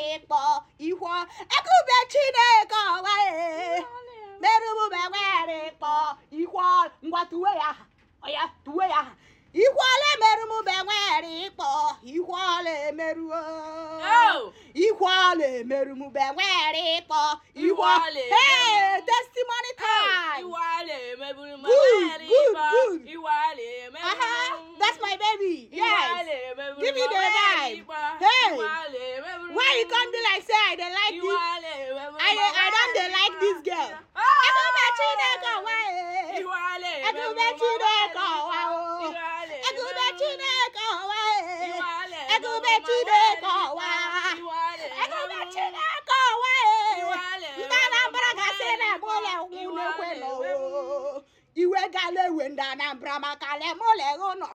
ịkpọ ihu ekube chineke ọwa merụmụbe nwere ịkpọ ihu ngwa tuwe ya aha ọya tuwe ya aha ihu ọla emerụmụbe nwere ịkpọ ihu ọla emeruo Oh! ihu ọla emerụmụbe nwere ịkpọ ihu Ihu ọla Hey, emeru- testimony time Iwale emeburu ma Good, wari good, ba. good. Iwale emeburu. uh-huh. that's my baby yes Iwale emeburu Give me ma the wari vibe. ba. Hey. Iwale emeburu. why you come be like say i dey like this Iwale emeburu I, ma I don't dey wari like ba. this girl. Ah! Ekube Chineke ọwa e. Iwale Ekube emeburu ma Chineke wari ọwa ba. o. Iwale Ekube emeburu. Chineke ọwa e. Iwale Ekube emeburu ma Chineke wari ọwa. ba. Iwale Ekube emeburu. Chineke ọwa e. Iwale Ndị Anambra gasị na ebe ụlọ ụkwụ na-ekwe nọ o. Iwe gala ewe ndị Anambra maka lemụlọ ụlọ